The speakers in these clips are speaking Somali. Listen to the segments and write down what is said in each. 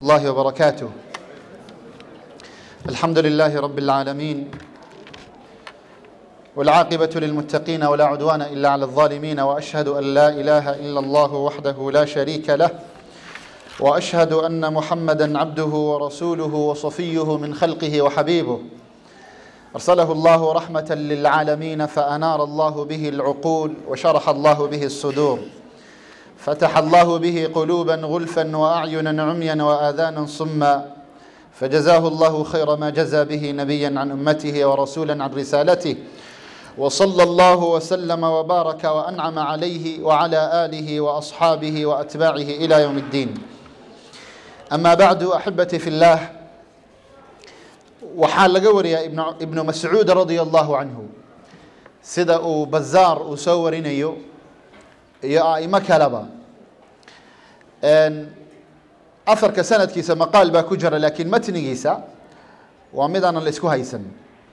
الله وبركاته الحمد لله رب العالمين والعاقبة للمتقين ولا عدوان إلا على الظالمين وأشهد أن لا إله إلا الله وحده لا شريك له وأشهد أن محمدا عبده ورسوله وصفيه من خلقه وحبيبه أرسله الله رحمة للعالمين فأنار الله به العقول وشرح الله به الصدور فتح الله به قلوبا غلفا واعينا عميا واذانا صما فجزاه الله خير ما جزى به نبيا عن امته ورسولا عن رسالته وصلى الله وسلم وبارك وانعم عليه وعلى اله واصحابه واتباعه الى يوم الدين اما بعد احبتي في الله waxaa laga wariyaa ibnu mascuud radia allahu canhu sida uu bazaar uu soo warinayo iyo aimo kaleba afarka sanadkiisa maqaal baa ku jira laakiin matnigiisa waa midaanan la isku haysan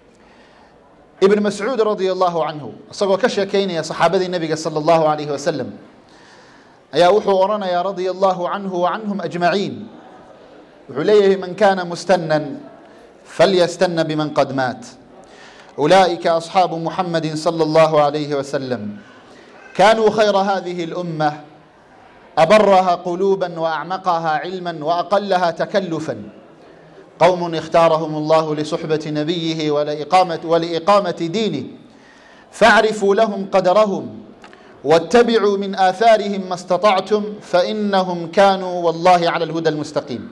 ibn mascuud radia allahu canhu isagoo ka sheekeynaya saxaabadii nebiga salى allahu alayhi wasalam ayaa wuxuu odhanayaa radia allahu canhu wa canhum ajmaciin wuxuu leeyahay man kana mustanan falyastana biman qad maat ulaئika asxaabu muxamadi salى allahu alayhi wasalam كانوا خير هذه الأمة أبرها قلوبا وأعمقها علما وأقلها تكلفا قوم اختارهم الله لصحبة نبيه ولإقامة, ولإقامة دينه فاعرفوا لهم قدرهم واتبعوا من آثارهم ما استطعتم فإنهم كانوا والله على الهدى المستقيم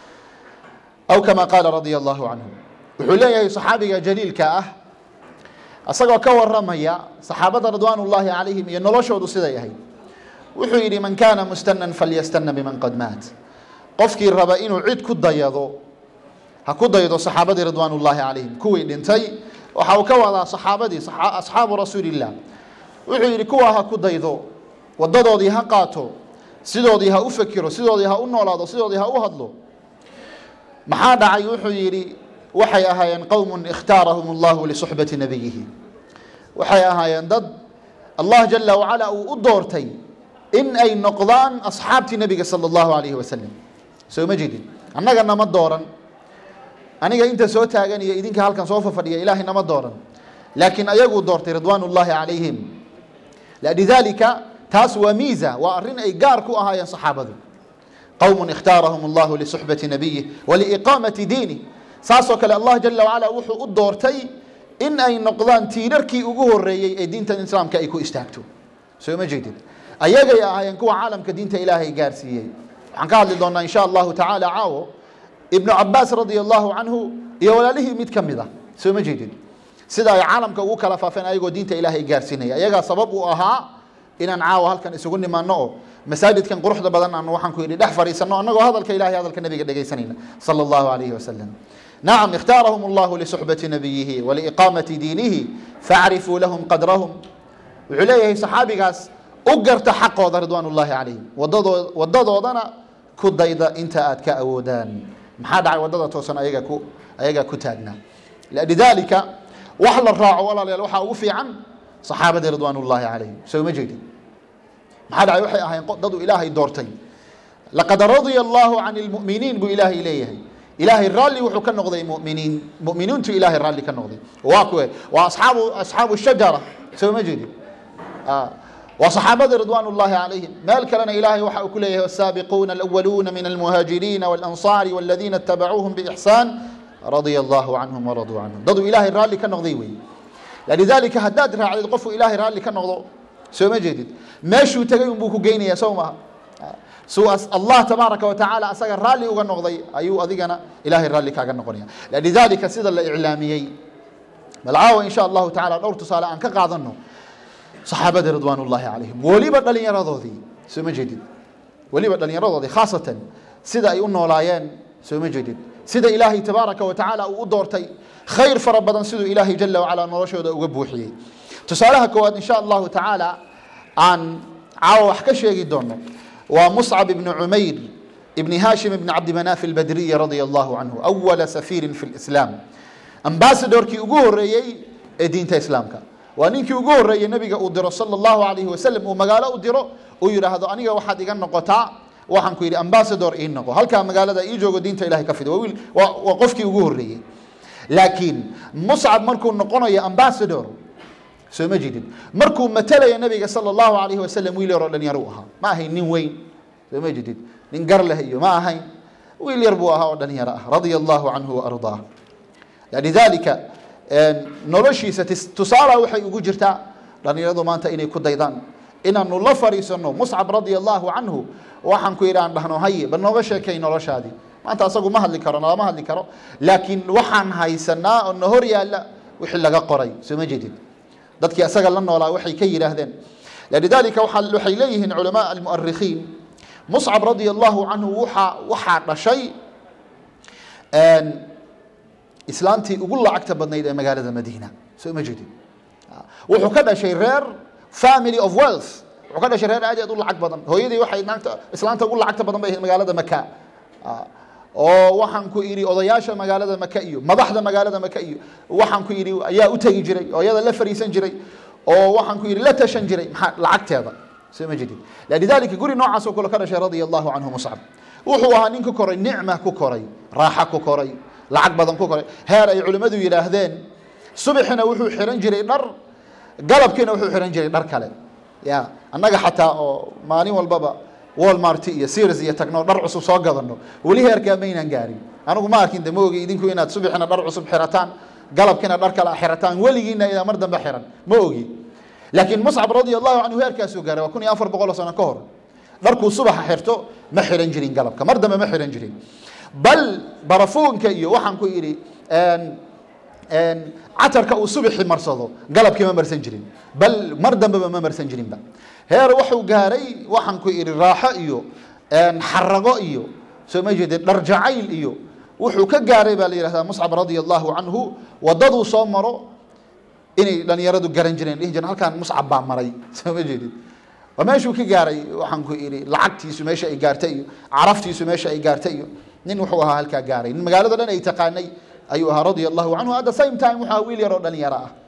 أو كما قال رضي الله عنه وحليه صحابي جليل كأه asagoo ka waramaya saxaabada ridwaan ullaahi calayhim iyo noloshoodu siday ahayd wuxuu yidhi man kaana mustanan falyastana biman qad maat qofkii raba inuu cid ku dayado ha ku daydo saxaabadii ridwaan ullaahi calayhim kuwii dhintay waxa uu ka wadaa saxaabadii asxaabu rasuuliillah wuxuu yidhi kuwaa ha ku daydo wadadoodii ha qaato sidoodii ha u fekiro sidoodii ha u noolaado sidoodii ha u hadlo maxaa dhacay wuxuu yidhi waxay ahaayeen qowm ikhtaarahum allahu lisuxbati nabiyihi waxay ahaayeen dad allah jala wacala uu u doortay in ay noqdaan asxaabtii nebiga sala allahu alayhi wasalam soo ma jeedin annaga nama dooran aniga inta soo taagan iyo idinka halkan soo fafadhiya ilaahay nama dooran laakiin ayaguu doortay ridwaan ullahi calayhim lidalika taas waa miisa waa arrin ay gaar ku ahaayeen saxaabadu qowm ikhtaarahum allahu lisuxbati nabiyih waliiqaamati diinih saasoo kale allah jala wacala wuxuu u doortay in ay noqdaan tiirarkii ugu horeeyey ee diinta islaamka ay ku istaagto soo ma jeedid ayagay ahaayeen kuwa caalamka diinta ilaahay gaarsiiyey waxaan ka hadli doonaa insha allahu tacaala caawo ibnu cabaas radia allahu canhu iyo walaalihii mid ka mid ah soo ma jeedid sida ay caalamka ugu kala faafeen ayagoo diinta ilaahay gaarsiinaya ayagaa sabab u ahaa inaan caawa halkan isugu nimaano oo masaajidkan quruxda badan aan waxaan ku yidhi dhex fadhiisano annagoo hadalka ilahay hadalka nabiga dhegaysanayna sala allahu alayhi wasalam نعم اختارهم الله لصحبة نبيه ولإقامة دينه فاعرفوا لهم قدرهم وعليه صحابي قاس أقرت حق رضوان الله عليهم وددودنا كديدا انت أتك أودان محاد عي وددا توسن أيغا كو أيغا كتاغنا لذلك وحل الراع ولا لوحا وفي عن صحابة رضوان الله عليهم سو مجدي محاد عي وحي أهين ضدوا إلهي دورتين لقد رضي الله عن المؤمنين بإلهي إليه ilaahay raalli wuxuu ka noqday muminiin muminiintu ilaahay raalli ka noqday waa kuwe waa asxaabu asxaabu shajara soo ma jeedin waa saxaabada ridwaan ullahi calayhim meel kalena ilaahay waxa uu ku leeyahay wasaabiquuna alawaluuna min almuhaajiriina walansaari waladiina itabacuuhum biixsaan radia allahu canhum waraduu canhum daduu ilaahay raalli ka noqday wey lidalika haddaad raacdid qofku ilaahay raalli ka noqdo soo ma jeedid meeshuu tegay unbuu ku geynayaa soo maaha suu allah tabaaraka watacaala asaga raalli uga noqday ayuu adigana ilahay raalli kaaga noqonaya lidalika sida la iclaamiyey bal caawa insha allahu tacala dhowr tusaale aan ka qaadano saxaabada ridwaan ullahi calayhim weliba dhalinyaradoodii soo ma jeedid weliba dhalinyaradoodii khaasatan sida ay u noolaayeen soo ma jeedid sida ilaahay tabaaraka watacaala uu u doortay khayr fara badan siduu ilaahay jala wacala noloshooda uga buuxiyey tusaalaha koowaad insha allahu tacaala aan caawa wax ka sheegi doono waa مصعب بن عمير بن هاشم بن عبد مناف البدري رضي الله عنه أول سفير في الإسلام أمباسدوركي ugu horeeyey ee diinta islaamka waa ninkii ugu horeeyey nabiga uu diro salى الlahu عalayه wasalam uu magaalo u diro uu yidhaahdo aniga waxaad iga noqotaa waxaan ku yidhi ambassador ii noqo halkaa magaalada ii joogo diinta ilahay ka fidi waa wiil waa waa qofkii ugu horreeyey laakiin muscab markuu noqonayo ambassador soo ma jidid markuu matalaya nabiga sala allahu alayhi wasalam wiil yaroo dhalinyaro u ahaa ma ahayn nin weyn soo ma jidid nin gar leh iyo ma ahayn wiil yar buu ahaa oo dhalinyaro ah radia allahu canhu waardaah lidalika noloshiisa tusaala waxay ugu jirtaa dhalinyaradu maanta inay ku daydaan inaanu la fariisano muscab radia allahu canhu waxaan ku yidhi aan dhahno haye bal nooga sheekay noloshaadii maanta asagu ma hadli karo nalama hadli karo laakiin waxaan haysanaa oo na hor yaalla wixii laga qoray soo ma jedid dadkii asaga la noolaa waxay ka yidhaahdeen lidalika waxay leeyihiin culamaa almu'arikhiin muscab radia allahu canhu waxaa waxaa dhashay islaantii ugu lacagta badnayd ee magaalada madiina soo ma jedid wuxuu ka dhashay reer family of wealth wuxuu ka dhashay reer aad aad u lacag badan hooyadii waxay naagta islaanta ugu lacagta badan bay ahayd magaalada maka oo waxaan ku idhi odayaasha magaalada maka iyo madaxda magaalada maka iyo waxaan ku idhi ayaa u tegi jiray oo iyada la fariisan jiray oo waxaan ku idhi la tashan jiray maxaa lacagteeda soo ma jedid lidalika guri noocaas oo kale ka dhashay radia allahu canhu muscab wuxuu ahaa nin ku koray nicma ku koray raaxa ku koray lacag badan ku koray heer ay culimmadu yidhaahdeen subaxina wuxuu xiran jiray dhar galabkiina wuxuu xiran jiray dhar kale ya annaga xataa oo maalin walbaba walmart iyo sears iyo tagno dhar cusub soo gadano weli heerkaa maynaan gaarin anigu ma arkin de ma ogi idinku inaad subaxina dhar cusub xirataan galabkiina dhar kale xirataan weligiina idaa mar dambe xiran ma ogi laakiin muscab radia allahu canhu heerkaasuu gaaray waa kun iyo afar boqol oo sano ka hor dharkuu subaxa xirto ma xiran jirin galabka mar dambe ma xiran jirin bal barafuunka iyo waxaan ku idhi catarka uu subaxii marsado galabkii ma marsan jirin bal mar dambeba ma marsan jirinba heer wuxuu gaaray waxaan ku idhi raaxo iyo xarago iyo soo ma jeedid dhar jacayl iyo wuxuu ka gaaray baa la yihahdaa muscab radia allahu canhu wadaduu soo maro inay dhalinyaradu garan jireen dhihi jireen halkaan muscab baa maray soo ma jeedid waa meeshuu ka gaaray waxaan ku idhi lacagtiisu meesha ay gaartay iyo caraftiisu meesha ay gaartay iyo nin wuxuu ahaa halkaa gaaray nin magaalada dhan ay taqaanay ayuu ahaa radia allahu canhu at the same time wuxuu ahaa wiil yaroo dhalinyaro ah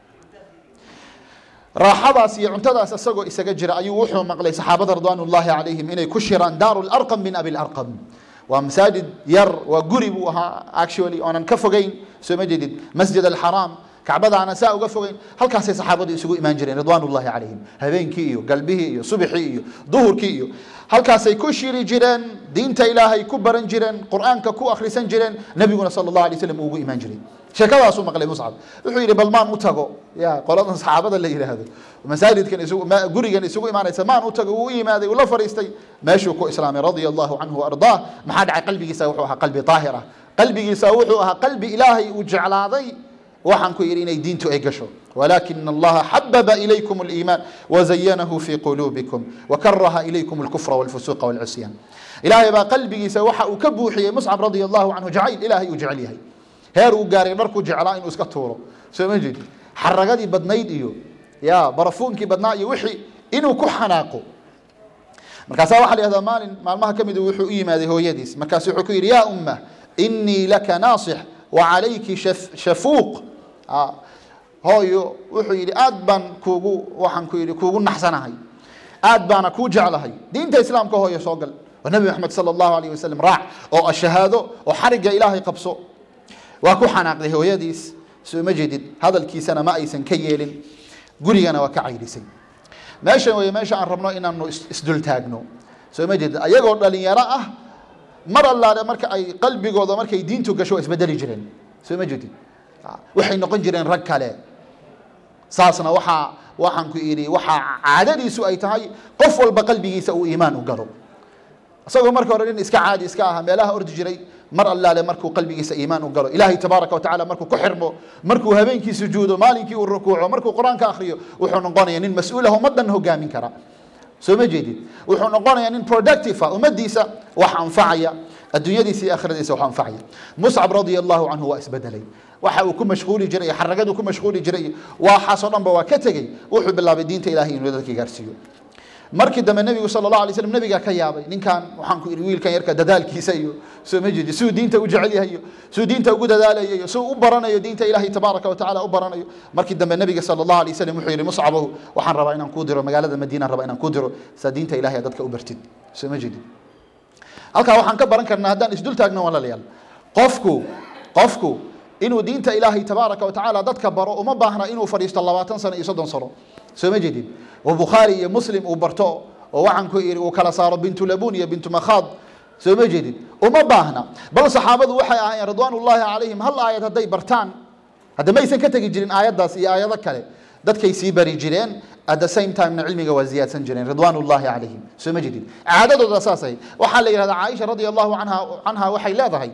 raaxadaas iyo cuntadaas isagoo isaga jira ayuu wuxuu maqlay saxaabada ridwaan ullahi calayhim inay ku shiraan daaru larqam min abi larqam waa masaajid yar waa guri buu ahaa actually oonan ka fogeyn soo ma jeedid masjid alxaraam kacbadaana saa uga fogeyn halkaasay saxaabadu isugu imaan jireen ridwaan ullahi calayhim habeenkii iyo galbihii iyo subaxii iyo duhurkii iyo halkaasay ku shiri jireen diinta ilaahay ku baran jireen qur'aanka ku akhrisan jireen nebiguna sala allahu alay slam ugu imaan jiray sheekadaasuu maqlay muscab wuxuu yidhi bal maan u tago ya qoladan saxaabada la yidhaahdo masaajidkan isugu gurigan isugu imaanaysa maan u tago wuu u yimaaday uu la fariistay meeshuu ku islaamay radia allahu canhu waardaah maxaa dhacay qalbigiisa wuxuu ahaa qalbi daahir ah qalbigiisa wuxuu ahaa qalbi ilaahay uu jeclaaday waxaan ku yidhi inay diintu ay gasho ولكن الله حبب إليكم الإيمان وزينه في قلوبكم وكره إليكم الكفر والفسوق والعصيان إلهي با قلبي سوحا وكبوحي مصعب رضي الله عنه جعيل إلهي وجعليه heer uu gaaray dharku jeclaa inuu iska tuuro soo ma jeedi xaragadii badnayd iyo ya barafuunkii badnaa iyo wixii inuu ku xanaaqo markaasaa waxaa la yihahdaa maalin maalmaha ka mid wuxuu u yimaaday hooyadiis markaasu wuxuu ku yidhi yaa umma inii laka naasix wa calayki shafuuq hooyo wuxuu yidhi aad baan kuugu waxaan ku yidhi kuugu naxsanahay aad baana kuu jeclahay diinta islaamka hooyo soo gal waa nabi maxamed sala allahu alayh wasalam raac oo ashahaado oo xarigga ilaahay qabso waa ku xanaaqday hooyadiis soo ma jeedid hadalkiisana ma aysan ka yeelin gurigana waa ka cayrisay meeshan wey meesha aan rabno inaanu isdul taagno soo ma jeedid ayagoo dhalinyaro ah mar allaale marka ay qalbigooda markay diintu gasho waa isbedeli jireen soo ma jeedid waxay noqon jireen rag kale saasna waxaa waxaan ku idhi waxaa caadadiisu ay tahay qof walba qalbigiisa uu iimaan u galo isagoo marka hore nin iska caadi iska aha meelaha ordi jiray mar allaale markuu qalbigiisa iimaan u galo ilaahay tabaaraka watacaala markuu ku xirmo markuu habeenkii sujuudo maalinkii uu rukuuco markuu qur-aanka akhriyo wuxuu noqonaya nin mas-uulah ummaddan hogaamin kara soo ma jeedid wuxuu noqonaya nin productive ah ummadiisa wax anfacaya adduunyadiisa iyo aakhiradiisa wax anfacaya muscab radia allahu canhu waa isbedelay waxa uu ku mashquuli jiray xaragadu ku mashquuli jiray waxaasoo dhanba waa ka tegey wuxuu bilaabay diinta ilahay inuu dadka gaarsiiyo markii dambe nebigu sala allahu alay slam nebigaa ka yaabay ninkan waxaan ku idhi wiilkan yarka dadaalkiisa iyo soo ma jeedi siduu diinta u jecel yahay iyo siduu diinta ugu dadaalayo iyo siduu u baranayo diinta ilaahay tabaaraka wa tacaala u baranayo markii dambe nebiga sala allahu alay wasalam wuxuu yidhi muscabow waxaan rabaa inaan kuu diro magaalada madiinaan rabaa inaan kuu diro saa diinta ilahay dadka u bartid soo ma jeedi halkaa waxaan ka baran karnaa haddaan isdul taagno walaalayaal qofku qofku inuu diinta ilaahay tabaaraka wa tacaala dadka baro uma baahna inuu fadhiisto labaatan sano iyo soddon sano soo ma jeedid oo bukhaari iyo muslim uu barto oo waxaan ku iri uu kala saaro bintu labun iyo bintu makhaad soo ma jeedid uma baahna bal saxaabadu waxay ahaayeen ridwaan ullaahi calayhim hal aayad hadday bartaan hadda maysan ka tegi jirin aayaddaas iyo aayado kale dadkay sii bari jireen at the same timena cilmiga waa ziyaadsan jireen ridwaan ullaahi calayhim soo ma jeedid caadadooda saasay waxaa la yidhahdaa caaisha radia allahu canha canha waxay leedahay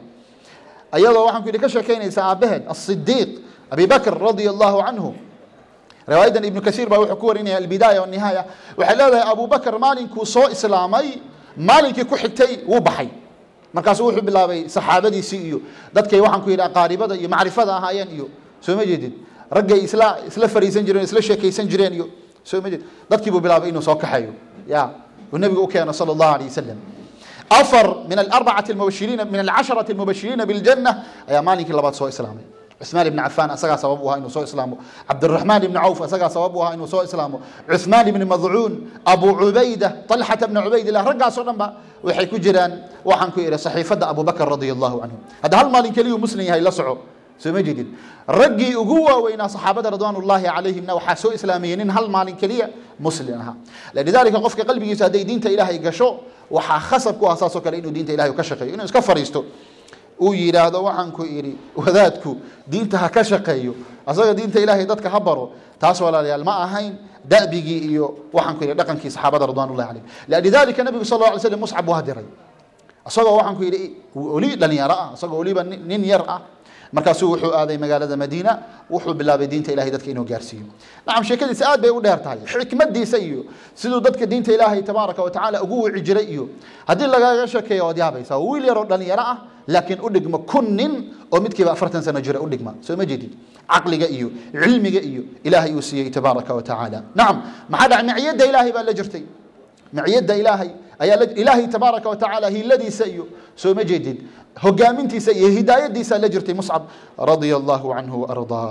ayadoo waxaan ku yidhi ka sheekaynaysa aabbaheed asidiiq abi bakr radia allahu canhu riwaayadan ibnu kasiir baa wuxuu ku warinaya albidaaya wanihaaya waxay leedahay abu bakr maalinkuu soo islaamay maalinkii ku xigtay wuu baxay markaasuu wuxuu bilaabay saxaabadiisii iyo dadkay waxaan ku yidhi aqaaribada iyo macrifada ahaayeen iyo soo ma jeedid raggay isla isla fariisan jireen isla sheekaysan jireen iyo soo ma jeedid dadkii buu bilaabay inuu soo kaxeeyo ya uu nabigu u keeno sala allahu alayh wasalam afar min alarbacati almubashiriina min alcasharati almubashiriina biljanna ayaa maalinkii labaad soo islaamay cثmaan ibn cafaan asagaa sabab u ahaa inuu soo islaamo cabdiraxmaan ibn cawf asagaa sabab u ahaa inuu soo islaamo cuثmaan ibn madcuun abu cubayda طalxata bna cubaydillah raggaasoo dhan ba waxay ku jiraan waxaan ku ihi saxiifadda abu bakr radia allahu canhu hadda hal maalin keliyuu muslim yahay la soco soo ma jeedid raggii ugu waaweynaa saxaabada ridwaan ullahi calayhimna waxaa soo islaamayay nin hal maalin keliya muslim ahaa lidalika qofka qalbigiisa hadday diinta ilaahay gasho waxaa khasab ku ah saasoo kale inuu diinta ilahay ka shaqeeyo inuu iska fariisto uu yidhaahdo waxaan ku idhi wadaadku diinta ha ka shaqeeyo asaga diinta ilaahay dadka ha baro taas walaalayaal ma ahayn da'bigii iyo waxaan ku idhi dhaqankii saxaabada ridwan ullahi calayhim lidalika nabigu sal alla alay slam muscab waa diray isagoo waxaan ku yidhi oli dhalinyaro ah isagoo weliba nin yar ah markaasuu wuxuu aaday magaalada madiina wuxuu bilaabay diinta ilahay dadka inuu gaarsiiyo nacam sheekadiisa aad bay u dheer tahay xikmadiisa iyo siduu dadka diinta ilaahay tabaaraka wa tacaala ugu wici jiray iyo haddii lagaga sheekeeyo waad yaabaysaa wiil yaroo dhalinyaro ah laakiin u dhigma kun nin oo midkiiba afartan sano jira u dhigma soo ma jeedid caqliga iyo cilmiga iyo ilaahay uu siiyey tabaaraka wa tacaala nacam maxaa dhacay miciyadda ilaahay baa la jirtay miciyadda ilaahay ayaa ilaahay tabaaraka wa tacaala hiiladiisa iyo soo ma jeedid hogaamintiisa iyo hidaayadiisa la jirtay muscab radia allahu canhu waardaah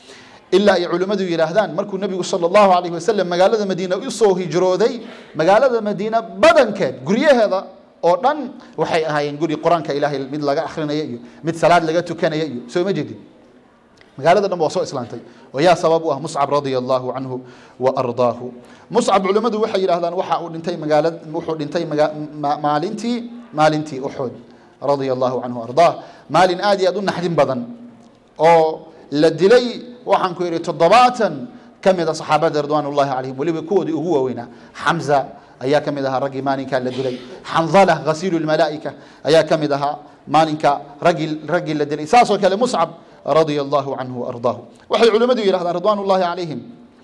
ilaa ay culimmadu yidhaahdaan markuu nebigu sala allahu alayhi wasalam magaalada madiina usoo hijrooday magaalada madiina badankeed guryaheeda oo dhan waxay ahaayeen guri qur-aanka ilaahay mid laga akrinaya iyo mid salaad laga tukanaya iyo soo ma jeedin magaalada dhan waa soo islaantay oo yaa sabab u ah muscab radia allahu canhu wa ardaahu muscab culimmadu waxay yidhahdaan waxa uu dhintay magaala wuxuu dhintay maalintii maalintii uxud radia allahu canhu ardaah maalin aad iyo aad u naxdin badan oo la dilay waxaan ku yidhi toddobaatan ka mid a saxaabada ridwaan ullahi calayhim weliba kuwoodii ugu waaweynaa xamza ayaa ka mid ahaa raggii maalinkaa la dilay xandala ghasiilu lmalaa'ika ayaa ka mid ahaa maalinka raggii raggii la dilay saasoo kale muscab radia allahu canhu waardaahu waxay culimmadu yidhahdaan ridwaan ullahi calayhim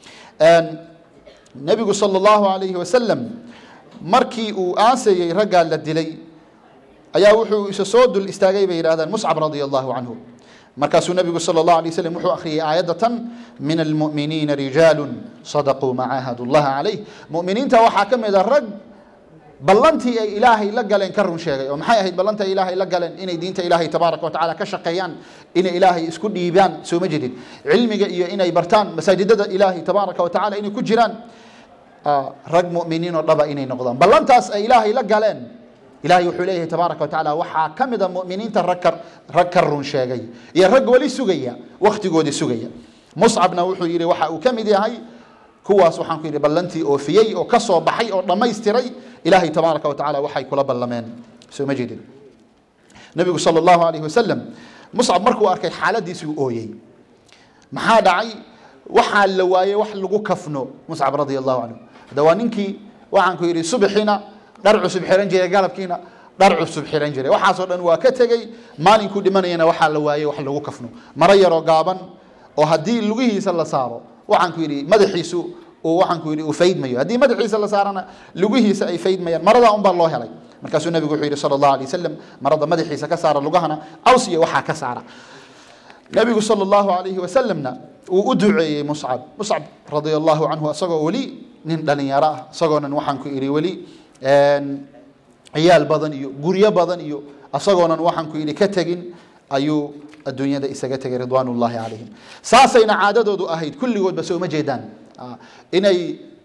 nebigu sala allahu alayhi wasalam markii uu aasayey raggaa la dilay ayaa wuxuu isa soo dul istaagay bay yidhahdaan muscab radia allahu canhu markaasuu nabigu sala allahu alay waslm wuxuu akhriyey aayadda tan min almu'miniina rijaalu sadaquu ma caahadu llaha calayh mu'miniinta waxaa ka mid a rag ballantii ay ilaahay la galeen ka run sheegay oo maxay ahayd ballantii ay ilaahay la galeen inay diinta ilaahay tabaaraka wa tacala ka shaqeeyaan inay ilaahay isku dhiibaan soo ma jedid cilmiga iyo inay bartaan masaajidada ilaahay tabaaraka wa tacala inay ku jiraan rag mu'miniin oo dhaba inay noqdaan ballantaas ay ilaahay la galeen ilahay wuxuu leeyahay tabaaraka wa tacaala waxaa ka mid a mu'miniinta rag ka rag ka run sheegay iyo rag weli sugaya wakhtigoodii sugaya muscabna wuxuu yidhi waxa uu ka mid yahay kuwaas waxaan ku yidhi ballantii oofiyey oo ka soo baxay oo dhammaystiray ilaahay tabaaraka wa tacala waxay kula ballameen soo ma jeedin nabigu sala allahu alayhi wasalam muscab markuu arkay xaaladiisuu ooyey maxaa dhacay waxaa la waayey wax lagu kafno muscab radia allahu canhu hadda waa ninkii waxaan ku yidhi subxina dhar cusub xiran jiray galabkiina dhar cusub xiran jiray waxaasoo dhan waa ka tegey maalinkuu dhimanayana waxaa la waayey wax lagu kafno maro yaroo gaaban oo haddii lugihiisa la saaro waxaan ku yidhi madaxiisu uu waxaan ku yidhi uu faydmayo haddii madaxiisa la saarana lugihiisa ay faydmayaan maradaa unbaa loo helay markaasuu nabigu wuxuu yidhi sala allahu alay wasalam marada madaxiisa ka saara lugahana caws iyo waxaa ka saara nabigu sala allahu alayhi wasalamna uu u duceeyey muscab muscab radia allahu canhu isagoo weli nin dhalinyaro ah isagoonan waxaan ku idhi weli ciyaal badan iyo guryo badan iyo asagoonan waxaan ku idhi ka tegin ayuu adduunyada isaga tegay ridwaan ullahi calayhim saasayna caadadoodu ahayd kulligoodba sooma jeedaan inay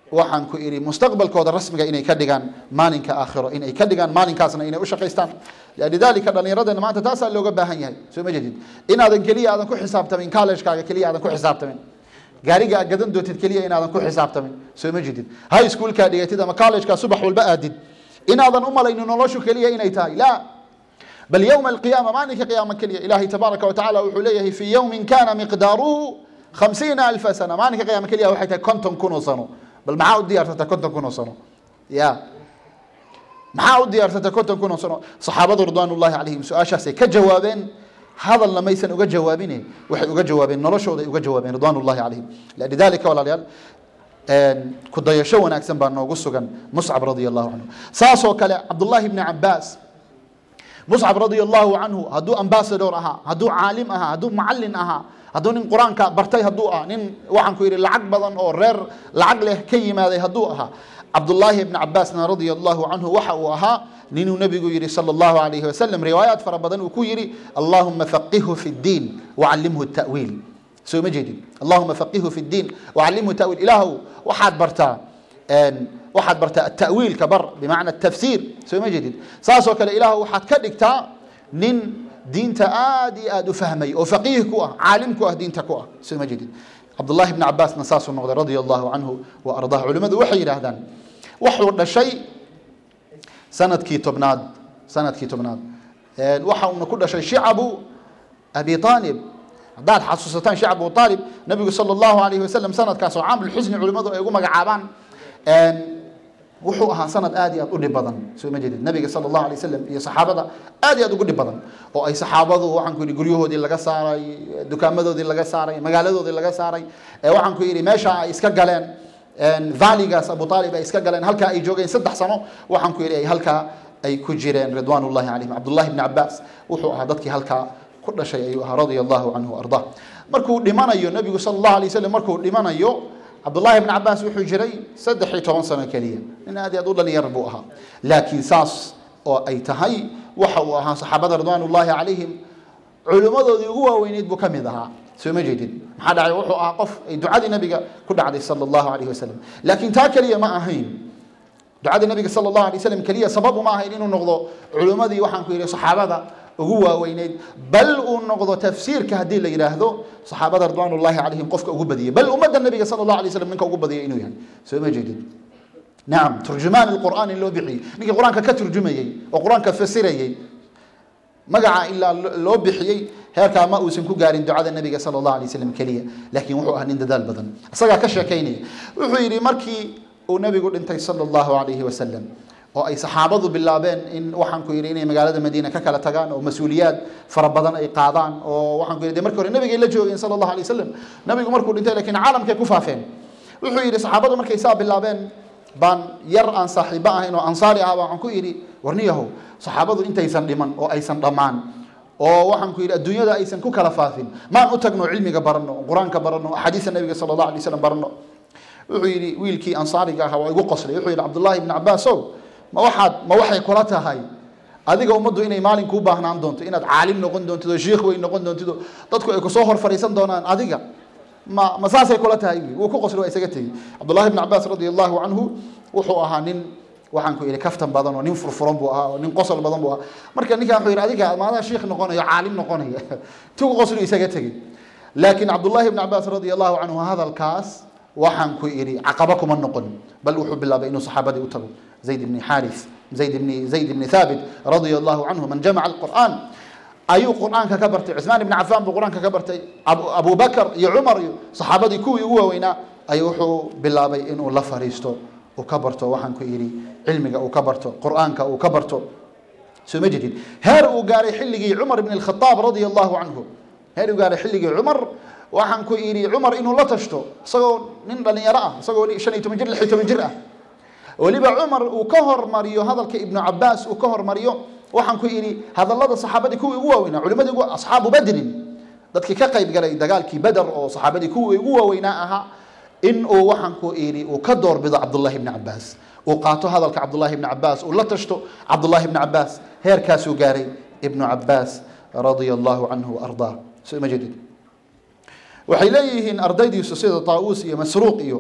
waxaan ku idhi mustaqbalkooda rasmiga inay ka dhigaan maalinka aakhiro inay ka dhigaan maalinkaasna inay u shaqaystaan lidalika dhallinyaradeenna maanta taasaa looga baahan yahay soo ma jedid inaadan keliya aadan ku xisaabtamin collegekaaga keliya aadan ku xisaabtamin gaariga aad gadan doontid keliya inaadan ku xisaabtamin soo ma jedid high schoolkaa dhigatid ama collegekaa subax walba aadid inaadan u malaynin noloshu keliya inay tahay la bal yowma alqiyaama maalinka qiyaama keliya ilaahay tabaaraka wa tacala wuxuu leeyahay fi yowmin kana miqdaaruhu khamsiina alfa sana maalinka qiyaama keliya waxay tahay konton kun oo sano bal maxaa u diyaarsata konton kun oo sano ya maxaa u diyaarsata konton kun oo sano saxaabadu ridwaan ullahi calayhim su-aashaasay ka jawaabeen hadalna maysan uga jawaabine waxay uga jawaabeen noloshooday uga jawaabeen ridwaan ullahi calayhim lidalika walaalayaal ku dayasho wanaagsan baa noogu sugan muscab radia allahu canhu saasoo kale cabdullahi bni cabaas muscab radia allahu canhu hadduu ambasador ahaa hadduu caalim ahaa hadduu macalin ahaa hadduu nin qur-aanka bartay hadduu ah nin waxaan ku yidhi lacag badan oo reer lacag leh ka yimaaday hadduu ahaa cabdullaahi bni cabaasna radia allahu canhu waxa uu ahaa ninuu nebigu yidhi sala allahu alayhi wasalam riwaayaat fara badan uu ku yidhi allahuma faqihu fi ddiin wacallimhu ta'wiil soo ma jeedin allahuma faqihu fi ddiin wacallimhu ta'wiil ilaahu waxaad bartaa waxaad bartaa atawiilka bar bimacna tafsiir soo ma jeedid saasoo kale ilaahu waxaad ka dhigtaa nin diinta aad iyo aad u fahmay oo faqiih ku ah caalim ku ah diinta ku ah soo ma jeedid cabdullahi bni cabaasna saasuu noqday radia allahu canhu wa ardaah culimmadu waxay yidhaahdaan wuxuu dhashay sanadkii tobnaad sanadkii tobnaad waxa uuna ku dhashay shicabu abi aalib haddaad xasuusataan shicab abu aalib nabigu sala allahu alayhi wasalam sanadkaas oo caamulxusni culimmadu ay ugu magacaabaan wuxuu ahaa sanad aad iyo aad u dhib badan soo ma jeedid nabiga sala allahu alay wasalam iyo saxaabada aad iyo aad ugu dhib badan oo ay saxaabadu waxaan ku yidhi guryahoodii laga saaray dukaamadoodii laga saaray magaaladoodii laga saaray waxaan ku yidhi meesha ay iska galeen valigaas abu aalib ay iska galeen halkaa ay joogeen saddex sano waxaan ku yidhi ay halkaa ay ku jireen ridwaan ullahi calayhim cabdullahi bni cabaas wuxuu ahaa dadkii halkaa ku dhashay ayuu ahaa radia allahu canhu ardaa markuu dhimanayo nabigu sala allahu alay wasalam markuu dhimanayo cabdullahi bni cabaas wuxuu jiray saddex iyo toban sano keliya nin aad iyo aad u dhalinyar buu ahaa laakiin saas oo ay tahay waxa uu ahaa saxaabada ridwaan ullahi calayhim culimmadoodii ugu waaweyneyd buu ka mid ahaa soo ma jeedid maxaa dhacay wuxuu ahaa qof ay ducadii nabiga ku dhacday sala allahu alayhi wasalam laakiin taa keliya ma ahayn ducadii nabiga sala allahu alay wasalam keliya sababu ma ahayn inuu noqdo culimmadii waxaan ku yidhi saxaabada ugu waaweyneyd bal uu noqdo tafsiirka haddii la yidhaahdo saxaabada ridwaan ullahi calayhim qofka ugu badiyay bal ummadda nabiga sala allahu alay wasalam ninka ugu badiyay inuu yahay soo ma jeedid nacam turjumaan alqur'aan in loo bixiyey ninkii qur-aanka ka turjumayey oo qur-aanka fasirayey magaca ilaa loo bixiyey heerkaa ma uusan ku gaarin ducada nabiga sala allahu alay wasalam keliya laakiin wuxuu ahaa nin dadaal badan isagaa ka sheekaynaya wuxuu yidhi markii uu nabigu dhintay sala allahu alayhi wasalam oo ay saxaabadu bilaabeen in waxaan ku yidhi inay magaalada madiina ka kala tagaan oo mas-uuliyaad fara badan ay qaadaan oo waxaan ku yidhi de markii hore nabigay la joogeen sala allahu alay wasalam nabigu markuu dhintay lakiin caalamkay ku faafeen wuxuu yidhi saxaabadu markay saa bilaabeen baan yar aan saaxiibo ahayn oo ansaari ah waxaan ku yidhi warniyahow saxaabadu intaysan dhiman oo aysan dhammaan oo waxaan ku yidhi adduunyada aysan ku kala faafin maan u tagno cilmiga baranno qur-aanka baranno axaadiista nabiga sala allahu alay wasalam baranno wuxuu yidhi wiilkii ansaariga ahaa waa igu qoslay wuxuu yidhi cabdullahi ibni cabaasow ma waxaad ma waxay kula tahay adiga ummaddu inay maalin kuu baahnaan doonto inaad caalim noqon doontid oo shiikh weyn noqon doontid oo dadku ay kusoo hor fariisan doonaan adiga ma ma saasay kula tahay wuu ku qosli waa isaga tegey cabdullahi bni cabaas radia allahu canhu wuxuu ahaa nin waxaan ku yidhi kaftan badan oo nin furfuran buu ahaa oo nin qosol badan buu ahaa marka ninkan wuxuu yidhi adiga maadaa shiikh noqonayo caalim noqonaya ti ku qosli isaga tegey laakiin cabdullahi bni cabaas radia allahu canhu hadalkaas waxaan ku idhi caqaba kuma noqon bal wuxuu bilaabay inuu saxaabadii u tago zayd bni xaaris zayd bni zayd bni thaabit radia allahu canhu man jamaca alqur'aan ayuu qur'aanka ka bartay cusmaan ibni cafaan buu qur'aanka ka bartay abu bakar iyo cumar iyo saxaabadii kuwii ugu waaweynaa ayuu wuxuu bilaabay inuu la fariisto uu ka barto waxaan ku idhi cilmiga uu ka barto qur'aanka uu ka barto soo ma jedid heer uu gaaray xilligii cumar ibn alkhataab radia allahu canhu heer uu gaaray xilligii cumar waxaan ku idhi cumar inuu la tashto isagoo nin dhalinyaro ah isagoo shan iyo toban jir lix iyo toban jir ah weliba cumar uu ka hormariyo hadalka ibnu cabaas uu ka hormariyo waxaan ku idhi hadallada saxaabadii kuwii ugu waaweynaa culimadii asxaabu badrin dadkii ka qayb galay dagaalkii beder oo saxaabadii kuwii ugu waaweynaa ahaa in uu waxaan ku idhi uu ka doorbido cabdullahi ibni cabaas uu qaato hadalka cabdullahi ibni cabaas uu la tashto cabdullahi ibni cabaas heerkaasuu gaaray ibnu cabaas radia allahu canhu waardaa soo ma jedid waxay leeyihiin ardaydiisu sida taawuus iyo masruuq iyo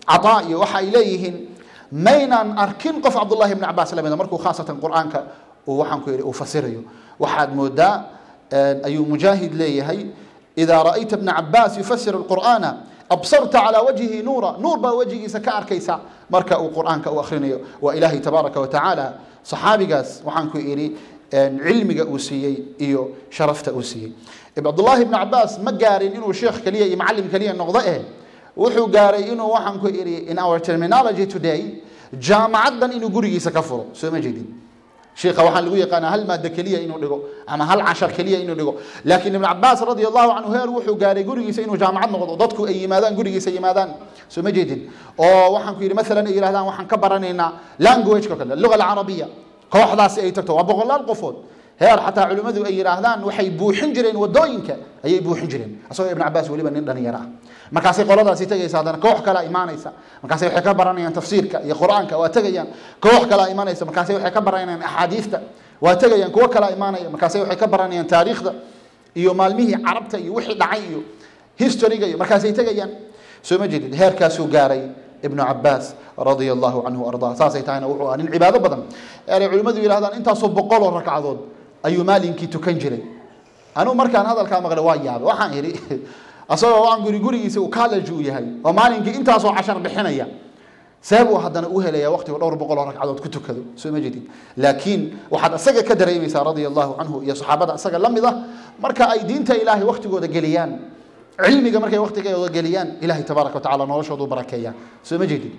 cataa iyo waxa ay leeyihiin maynaan arkin qof cabdullahi ibni cabaas la mida markuu khaasatan qur'aanka uu waxaan ku yidhi uu fasirayo waxaad moodaa ayuu mujaahid leeyahay idaa ra'ayta ibna cabaas yufasiru alqur'aana absarta calaa wajhihi nuura nuur baa wejigiisa ka arkaysa marka uu qur'aanka u akhrinayo waa ilaahay tabaaraka wa tacaala saxaabigaas waxaan ku idhi cilmiga uu siiyey iyo sharafta uu siiyey cabdullaahi ibni cabaas ma gaarin inuu sheekh keliya iyo macallim keliya noqdo eh wuxuu gaaray inuu waxaan ku idhi in our terminology today jaamacaddan inuu gurigiisa ka furo soo ma jeedin sheekha waxaa lagu yaqaanaa hal maaddo keliya inuu dhigo ama hal cashar keliya inuu dhigo laakiin ibn cabaas radi allahu canhu heer wuxuu gaaray gurigiisa inuu jaamacad noqdo dadku ay yimaadaan gurigiisa yimaadaan soo ma jeedin oo waxaan ku yidhi maalan ay yidhahdaan waxaan ka baranaynaa languageka kale luga alcarabiya kooxdaasi ay tagto waa boqolaal qofood heer xataa culimmadu ay yidhaahdaan waxay buuxin jireen wadooyinka ayay buuxin jireen asagoo ibn cabaas weliba nin dhalinyaro ah markaasay qoladaasi tegaysa haddana koox kalea imaanaysa markaasay waxay ka baranayaan tafsiirka iyo qur-aanka waa tegayaan koox kalea imaanaysa markaasay waxay ka baranayaan axaadiista waa tegayaan kuwo kalea imaanaya markaasay waxay ka baranayaan taariikhda iyo maalmihii carabta iyo wixii dhacay iyo historyga iyo markaasay tegayaan soo ma jeedid heerkaasuu gaaray ibnu cabaas radia allahu canhu ardaa saasay tahayna wuxuu ahaa nin cibaado badan eray culimmadu yidhahdaan intaasoo boqoloo ragcadood ayuu maalinkii tukan jiray anuu markaan hadalkaa maqlay waa yaabay waxaan idhi asagoo waan guri gurigiisa uu college uu yahay oo maalinkii intaasoo cashar bixinaya see buu haddana u helaya waqtiga dhowr boqol oo ragcadood ku tukado soo ma jedid laakiin waxaad isaga ka dareemaysaa radia allahu canhu iyo saxaabada isaga la mid ah marka ay diinta ilaahay waqtigooda geliyaan cilmiga markay waqtigooda geliyaan ilahay tabaaraka watacala noloshoodu barakeeya soo ma jedid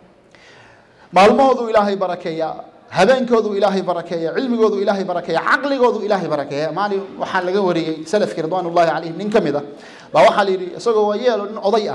maalmahoodu ilaahay barakeeya habeenkoodu ilaahay barakeeya cilmigoodu ilaahay barakeeya caqligoodu ilaahay barakeeya maalin waxaa laga wariyey salafkii ridwaan ullahi calayhim nin ka mid ah baa waxaa la yidhi isagoo waa yeelo nin oday ah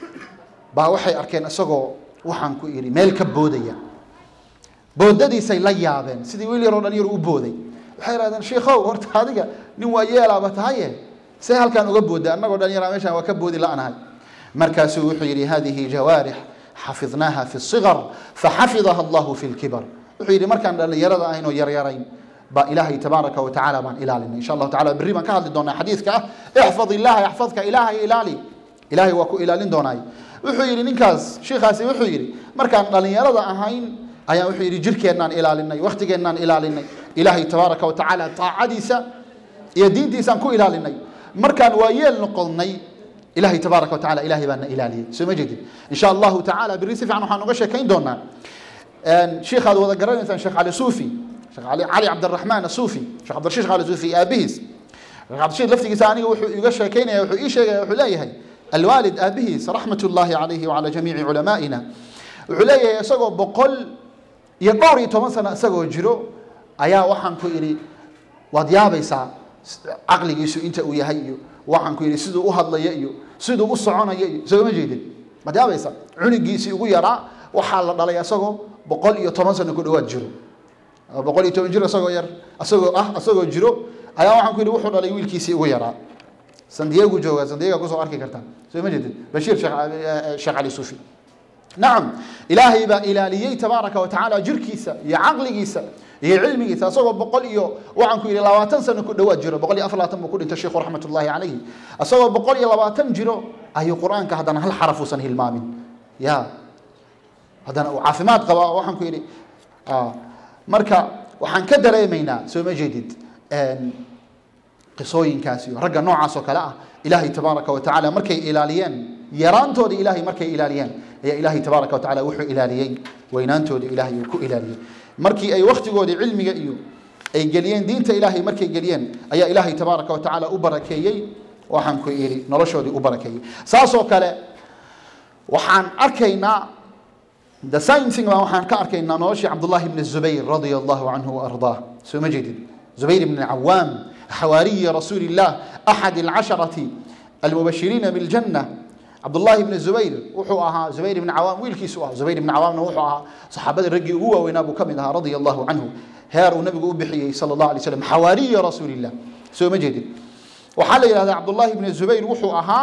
baa waxay arkeen isagoo waxaan ku idhi meel ka boodaya boodadiisay la yaabeen sidii wiil yaroo dhalinyaro u booday waxay idhahdeen sheikhow horta adiga nin waa yeelaaba tahaye see halkaan uga booda annagoo dhalinyara meeshaan waa ka boodi la'nahay markaasuu wuxuu yidhi hadihi jawaarix xafidnaaha fi الصiغar faxafidaha allahu fi اlkibar wuxuu yidhi markaan dhallinyarada ahayn oo yaryarayn baa ilaahay tabaaraka wa tacaala baan ilaalinay insha allahu tacala berri baan ka hadli doonaa xadiidka ah ixfad illaha yaxfadka ilaahay ilaali ilaahay waa ku ilaalin doonaay wuxuu yidhi ninkaas shiikhaasi wuxuu yidhi markaan dhallinyarada ahayn ayaan wuxuu yidhi jirkeennaan ilaalinay wakhtigeennaan ilaalinay ilaahay tabaaraka wa tacaala taacadiisa iyo diintiisaan ku ilaalinay markaan waa yeel noqonnay ilahay tabaaraka wa tacala ilahay baa na ilaaliyey soo ma jeedin insha allahu tacala berri si fiican waxaan uga sheekayn doonaa sheikhaad wada garanaysaan sheekh cali suufi sheekh cali cali cabdiraxmaan asuufi sheekh cabdirashiid cali suufi aabihiis sheekh cabdirashiid laftigiisa aniga wuxuu iga sheekaynaya wuxuu ii sheegaya wuxuu leeyahay alwaalid aabihiis raxmat ullahi calayhi wacala jamiici culamaa'ina wuxuu leeyahay isagoo boqol iyo dhowr iyo toban sano isagoo jiro ayaa waxaan ku idhi waad yaabaysaa caqligiisu inta uu yahay iyo waxaan ku yidhi siduu u hadlaya iyo siduu u soconaya iyo sooma jeedin waad yaabaysaa cunigiisii ugu yaraa waxaa la dhalay isagoo boqol iyo toban sano ku dhawaad jiro boqol iyo toban jir isagoo yar isagoo ah isagoo jiro ayaa waxaan ku yidhi wuxuu dhalay wiilkiisii ugu yaraa sandiyagu jooga sandiyaga kusoo arki kartaa soo ma jeedin bashiir sheekh cali suufi nacam ilaahay baa ilaaliyey tabaaraka wa tacaala jirkiisa iyo caqligiisa iyo cilmigiisa isagoo boqol iyo waxaan ku yidhi labaatan sano ku dhawaad jiro boqol iyo afar labaatan buu ku dhintay sheikhu raxmat ullahi calayhi isagoo boqol iyo labaatan jiro ayuu qur-aanka haddana hal xaraf uusan hilmaamin ya haddana uu caafimaad qaba waxaan ku yidhi marka waxaan ka dareemaynaa soo ma jeedid qisooyinkaas iyo ragga noocaas oo kale ah ilaahay tabaaraka wa tacaala markay ilaaliyeen yaraantooda ilaahay markay ilaaliyeen ayaa ilaahay tabaaraka wa tacala wuxuu ilaaliyey weynaantooda ilaahay uu ku ilaaliyey markii ay wakhtigoodii cilmiga iyo ay geliyeen diinta ilaahay markay geliyeen ayaa ilaahay tabaaraka wa tacaala u barakeeyey waxaan ku idhi noloshoodii u barakeeyey saasoo kale waxaan arkaynaa the same thing baa waxaan ka arkaynaa noloshii cabdullahi bni zubayr radia allahu canhu waardaah soo ma jeedin zubayr bni cawaam حواري رسول الله أحد العشرة المبشرين بالجنة عبد الله بن الزبير وحو أها زبير بن عوام ويلكي سوا زبير بن عوام وحو أها صحابة الرجي هو وينابو كمدها رضي الله عنه هار ونبي أبحي صلى الله عليه وسلم حواري رسول الله سو مجد وحال هذا عبد الله بن الزبير وحو أها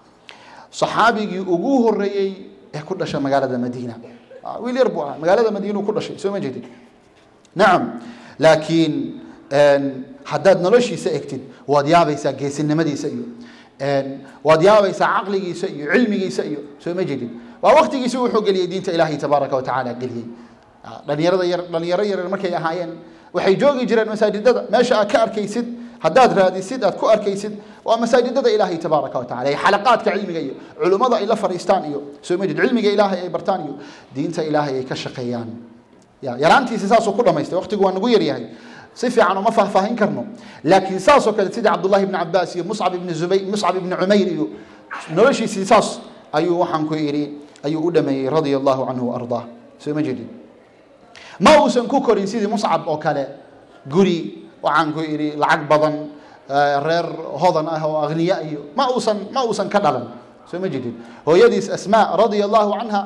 صحابي أبوه الرئي كل شيء مقالة مدينة ويل يربوها مقالة مدينة كل شيء سو مجد نعم لكن haddaad noloshiisa egtid waad yaabaysaa geesinimadiisa iyo waad yaabaysaa caqligiisa iyo cilmigiisa iyo soo ma jedid waa waqtigiisi wuxuu geliyey diinta ilaahay tabaaraka wa tacaala geliyey dhalinyarada yar dhalinyaro yaryar markay ahaayeen waxay joogi jireen masaajidada meesha aad ka arkaysid haddaad raadisid aad ku arkaysid waa masaajidada ilaahay tabaaraka wa tacala xalaqaadka cilmiga iyo culummada ay la fadhiistaan iyo soo majid cilmiga ilaahay ay bartaan iyo diinta ilaahay ay ka shaqeeyaan yaraantiisi saasuu ku dhamaystay waqtigu waa nagu yaryahay si fiican uma faahfaahin karno laakiin saasoo kale sida cabdullahi ibni cabaas iyo muscab ibni zubay muscab ibni cumayr iyo noloshiisii saas ayuu waxaan ku idhi ayuu u dhameeyey radia allahu canhu waardaa soo ma jedin ma uusan ku korin sidii muscab oo kale guri waxaan ku idhi lacag badan reer hodan ah oo akhniya iyo ma uusan ma uusan ka dhalan soo ma jedin hooyadiis asmaa radia allahu canha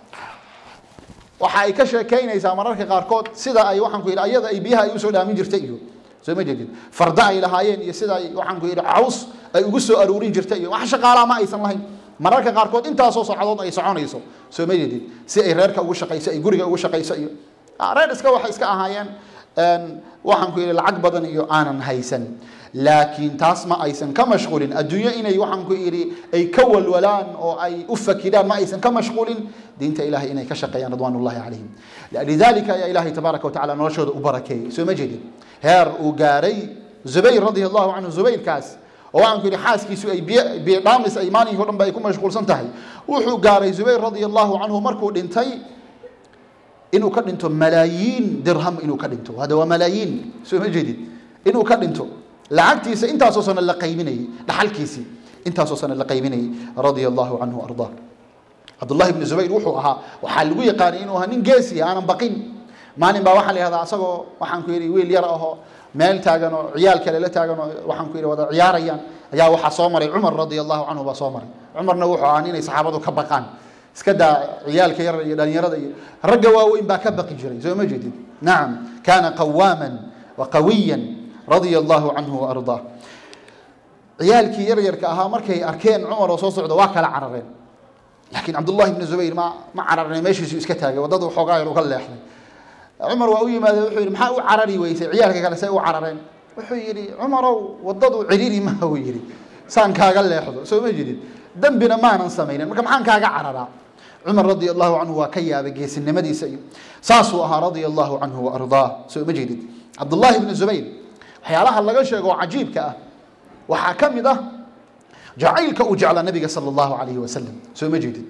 waxa ay ka sheekaynaysaa mararka qaarkood sida ay waxaan ku yidhi ayada ay biyaha ay usoo dhaamin jirtay iyo soo ma jedin farda ay lahaayeen iyo sida ay waxaan ku yidhi caws ay ugu soo aruurin jirtay iyo wax shaqaalaa ma aysan lahayn mararka qaarkood intaasoo socdood ay soconayso soo ma jedin si ay reerka ugu shaqayso ay guriga ugu shaqayso iyo reer iska waxay iska ahaayeen waxaan ku yidhi lacag badan iyo aanan haysan laakiin taas ma aysan ka mashquulin adduunyo inay waxaan ku idhi ay ka walwalaan oo ay u fakiraan ma aysan ka mashquulin diinta ilahay inay ka shaqeeyaan ridwaan ullahi calayhim lidalika ayaa ilahay tabaaraka watacala noloshooda u barakeeyey soo ma jeedin heer uu gaaray zubayr radia allahu canhu zubayrkaas oo waxaan ku yidhi xaaskiisu ay biyo dhaamis ay maalinkii o dhan ba ay ku mashquulsan tahay wuxuu gaaray zubayr radia allahu canhu markuu dhintay inuu ka dhinto malaayiin dirham inuu ka dhinto hada waa malaayiin soo ma jeedid inuu ka dhinto lacagtiisa intaasoo sano la qaybinayey dhaxalkiisii intaasoo sano la qaybinayey radia allahu canhu ardaa cabdullahi ibni zubayr wuxuu ahaa waxaa lagu yaqaanay inuu ahaa nin geesiya aanan baqin maalin baa waxaa la yihahdaa asagoo waxaan ku yidhi wiil yar ahoo meel taagan oo ciyaal kale la taagan oo waxaan ku yidhi wada ciyaarayaan ayaa waxaa soo maray cumar radia allahu canhu baa soo maray cumarna wuxuu ahaa inay saxaabadu ka baqaan iska daa ciyaalka yar iyo dhalinyarada iyo ragga waaweyn baa ka baqi jiray soo ma jeedid nacam kaana qawaaman wa qawiyan radia allahu canhu waardaa ciyaalkii yaryarka ahaa markay arkeen cumar oo soo socda waa kala carareen laakiin cabdullahi ibni zubayr ma ma cararne meeshiisu iska taagay waddada xoogaa yar uga leexday cumar waa u yimaade wuxuu yidhi maxaa u carari weysay ciyaalka kale say u carareen wuxuu yidhi cumarow waddadu ciriiri maha uu yidhi saan kaaga leexdo soo ma jidid dembina maanan samaynin marka maxaan kaaga cararaa cumar radia allahu canhu waa ka yaabay geesinimadiisa iyo saasuu ahaa radia allahu canhu waardaa soo ma jeedid cabdullahi ibni zubayr waxyaalaha laga sheego oo cajiibka ah waxaa ka mid ah jacaylka uu jeclaa nabiga sala allahu calayhi wasalam soo ma jeedid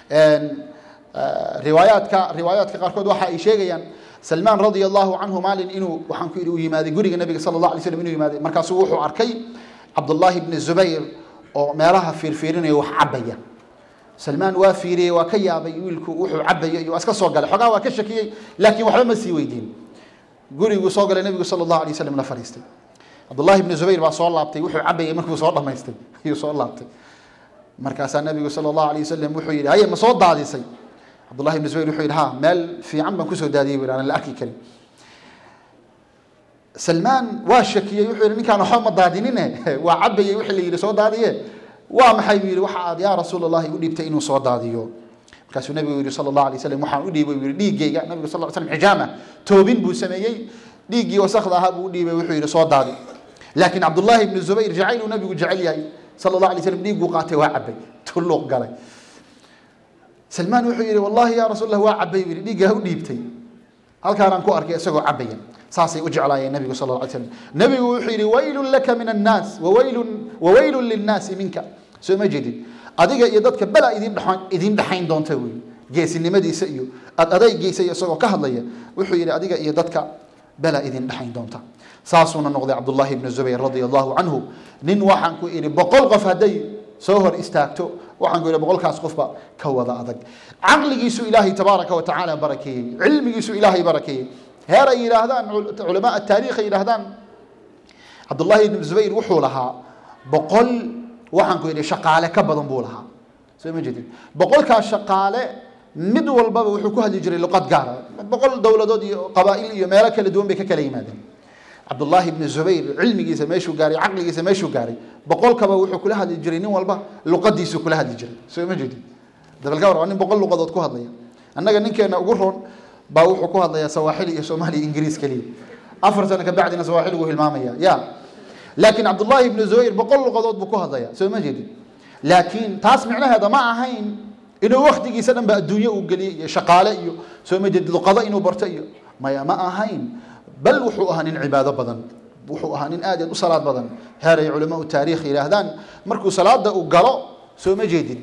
riwaayaadka riwaayaadka qaarkood waxa ay sheegayaan salmaan radia allahu canhu maalin inuu waxaan ku yidhi uu yimaaday guriga nabiga sala allah alay slam inuu yimaaday markaasuu wuxuu arkay cabdullahi ibni zubayr oo meelaha fiirfiirinaya wax cabaya salmaan waa fiiriyey waa ka yaabay wiilku wuxuu cabaya iyo waa iska soo galay xogaa waa ka shakiyey laakiin waxba ma sii weydiin guriguu soo galay nabigu sala allahu alay wasalam la fadhiistay cabdullahi ibni zubayr baa soo laabtay wuxuu cabayay markuu soo dhamaystay ayuu soo laabtay markaasaa nabigu sala allahu alay wasalam wuxuu yidhi haye ma soo daadisay cabdullahi ibni zubayr wuxuu yidhi ha meel fiican baan kusoo daadiyey bu aan la arki karin salmaan waa shakiyey wuxuu yidhi ninkaan waxba ma daadinine waa cabayey wixii la yidhi soo daadiye waa maxay buu yidhi waxa aad yaa rasuul allahi u dhiibtay inuu soo daadiyo markaasuu nabigu yidhi sala allahu alay slam waxaan u dhiibay buu yidhi dhiiggayga nabigu sal ly slam xijaama toobin buu sameeyey dhiiggii wasakda ahaa buu u dhiibay wuxuu yidhi soo daadi laakiin cabdullahi ibni zubayr jacayluu nabigu jecel yahay sala allah alay slam dhiigguu qaatay waa cabay tulluuq galay salmaan wuxuu yidhi wallahi yaa rasuul allah waa cabay buu yidhi dhiiggaa u dhiibtay halkaanaan ku arkay isagoo cabaya saasay u jeclaayeen nabigu sal lla ly slam nabigu wuxuu yidhi waylun laka min annaas wawaylun wawaylun linnaasi minka soo ma jeedid adiga iyo dadka bela idin dha idin dhexayn doonta wey geesinimadiisa iyo ad adaygiisa iyo isagoo ka hadlaya wuxuu yidhi adiga iyo dadka bela idin dhexayn doonta saasuuna noqday cabdullahi ibni zubayr radia allahu canhu nin waxaan ku idhi boqol qof hadday soo hor istaagto waxaan ku idhi boqolkaas qofba ka wada adag caqligiisu ilaahay tabaaraka wa tacaala barakeeyey cilmigiisu ilaahay barakeeyey heer ay yidhaahdaan culamaa ataariikh ay yidhaahdaan cabdullahi ibni zubayr wuxuu lahaa boqol waxaan ku yidhi shaqaale ka badan buu lahaa soo ma jeedid boqolkaas shaqaale mid walbaba wuxuu ku hadli jiray luqad gaara boqol dowladood iyo qabaa'il iyo meelo kala duwan bay ka kala yimaadeen cabdullaahi ibni zubayr cilmigiisa meeshuu gaaray caqligiisa meeshuu gaaray boqolkaba wuxuu kula hadli jiray nin walba luqadiisu kula hadli jiray soo ma jeedid dabalka war waa nin boqol luqadood ku hadlaya annaga ninkeena ugu roon baa wuxuu ku hadlayaa sawaaxili iyo soomaaliya ingiriis keliya afar sano ka bacdina sawaaxiligu hilmaamaya ya laakiin cabdullaahi ibni zubayr boqol luqadood buu ku hadlaya soo ma jeedid laakiin taas micnaheeda ma ahayn inuu waktigiisa dhan ba adduunyo uu geliyo iyo shaqaale iyo soo ma jeed luqado inuu barto iyo maya ma ahayn bal wuxuu ahaa nin cibaado badan wuxuu ahaa nin aad aad u salaad badan heer ay culamaau taariikh yidhaahdaan markuu salaada uu galo soo ma jeedin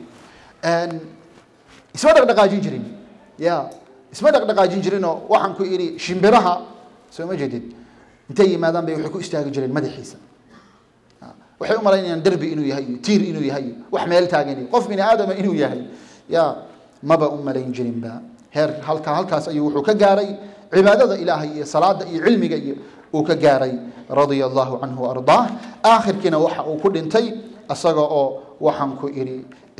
isma dhaqdhaqaajin jirin ya isma dhaqdhaqaajin jirinoo waxaan ku idhi shimbiraha soo ma jeedin intay yimaadaan bay waxay ku istaagi jireen madaxiisa waxay u malaynayaan derbi inuu yahay iyo tiir inuu yahay iyo wax meel taagan iyo qof bini aadama inuu yahay ya maba u malayn jirinba heer halka halkaas ayuu wuxuu ka gaaray cibaadada ilaahay iyo salaada iyo cilmiga iyo uu ka gaaray radia allahu canhu waardaah aakhirkiina waxa uu ku dhintay isaga oo waxaan ku idhi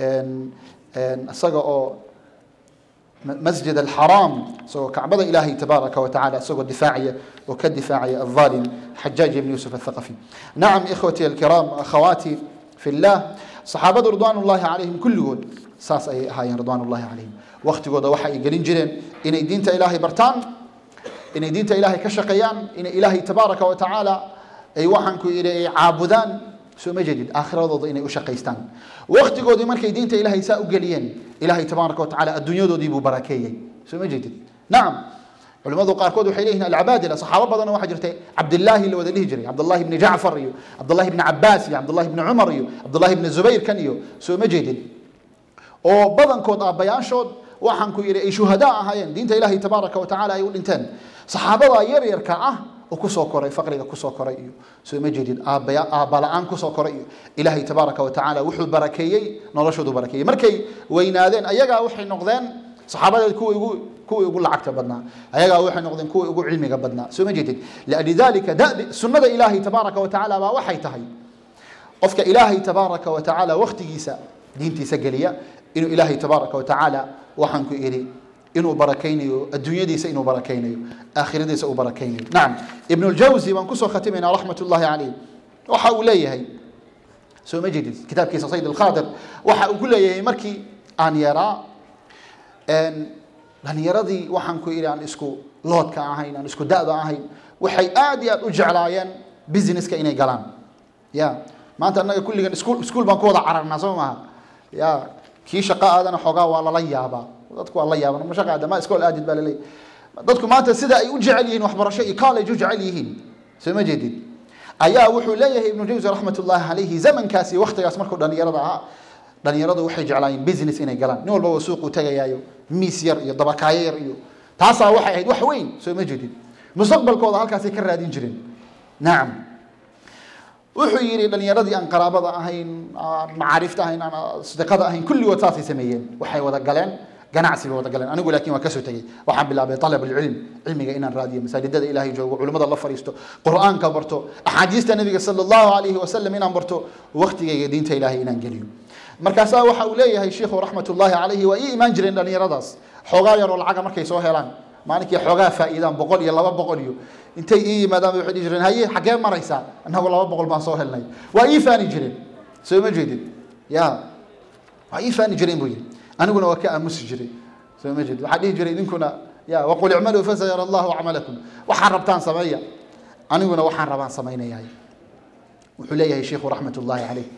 isaga oo masjid alxaraam isagoo kacbada ilaahay tabaaraka wa tacala isagoo difaacaya oo ka difaacaya alظalim xajaaj ibn yusuf athaqafi nacam ikhwati alkiraam akhawaati fi llah saxaabadu ridwaan ullahi calayhim kulligood saas ayay ahaayeen ridwaan ullahi calayhim waktigooda waxa ay gelin jireen inay diinta ilaahay bartaan inay diinta ilaahay ka shaqeeyaan inay ilaahay tabaaraka wa tacaala ay waxaan ku idhi ay caabudaan soo ma jeedid aakhiradooda inay u shaqaystaan waktigoodii markay diinta ilaahay saa u geliyeen ilaahay tabaaraka wa tacala adduunyadoodii buu barakeeyey soo ma jeedid nacam culimadu qaarkood waxay leeyihin alcabaadila saxaabo badan waxaa jirtay cabdillaahi la wada dhihi jiray cabdullahi ibni jacfar iyo cabdullahi ibni cabaas iyo cabdullahi ibni cumar iyo cabdullahi ibni zubayr kan iyo soo ma jeedid oo badankood aabbayaashood waxaan ku yidhi ay shuhadaa ahaayeen diinta ilaahay tabaaraka wa tacala ay u dhinteen saxaabada yaryarka ah oo kusoo koray faqriga kusoo koray iyo soo ma jeedid aabbaya aabba la-aan kusoo koray iyo ilaahay tabaaraka wa tacaala wuxuu barakeeyey noloshoodu barakeeyey markay weynaadeen ayagaa waxay noqdeen saxaabadeed kuwii ugu kuwii ugu lacagta badnaa ayagaa waxay noqdeen kuwii ugu cilmiga badnaa soo ma jeedid lidalika dabi sunnada ilaahay tabaaraka wa tacaala baa waxay tahay qofka ilaahay tabaaraka wa tacaala waktigiisa diintiisa geliya inuu ilaahay tabaaraka wa tacaala waxaan ku idhi inuu barakaynayo adduunyadiisa inuu barakaynayo aakhiradiisa uu barakaynayo nacam ibnu ljawsi baan kusoo khatimaynaa raxmat ullahi calayh waxa uu leeyahay soo ma jeedid kitaabkiisa sayd alkhaadir waxa uu ku leeyahay markii aan yaraa dhalinyaradii waxaan ku idhi aan isku loodka ahayn aan isku da'da ahayn waxay aad iyo aad u jeclaayeen businesska inay galaan ya maanta annaga kulligan iskuul iskuul baan ku wada cararnaa soo maaha ya kii shaqo aadana xoogaa waa lala yaabaa dadku waa la yaaban ma shaqa aada ma iskool aadid baa laleeyahy dadku maanta sida ay u jecel yihiin waxbarasho iyo college u jecel yihiin soo ma jeedid ayaa wuxuu leeyahay ibnu jawsi raxmat ullahi calayhi zamankaas iyo waktigaas markuu dhalinyarada ahaa dhalinyaradu waxay jeclaayeen business inay galaan nin walbaba suuquu tegayaayo miis yar iyo dabakaayo yar iyo taasaa waxay ahayd wax weyn soo ma jeedid mustaqbalkooda halkaasay ka raadin jireen nacam wuxuu yidhi dhalinyaradii aan qaraabada ahayn aan macaarifta ahayn aan sadiqada ahayn kulligood saasay sameeyeen waxay wada galeen ganacsi bay wada galeen anigu laakiin waa kasoo tegey waxaan bilaabay alab alcilm cilmiga inaan raadiyo masaajidada ilaahay joogo culimmada la fariisto qur'aanka barto axaadiista nabiga sala allahu alayhi wasalam inaan barto waktigayga diinta ilaahay inaan geliyo markaasaa waxa uu leeyahay sheikhu raxmat ullahi calayhi waa ii imaan jireen dhalinyaradaas xoogaa yaroo lacaga markay soo helaan maalinkii xoogaa faa'iidaan boqol iyo laba boqol iyo intay ii yimaadaan bay waxay dhihi jireen haye xaggee maraysaa annagu laba boqol baan soo helnay waa ii faani jireen soo ma jeedid ya waa ii faani jireen buu yidhi aniguna waa ka aamusi jiray soo ma jeedid waxaa dhihi jiray idinkuna ya waqul icmaluu fasayara allahu acmalakum waxaan rabtaan sameeya aniguna waxaan rabaan samaynayahay wuxuu leeyahay sheikhu raxmat ullahi caleyh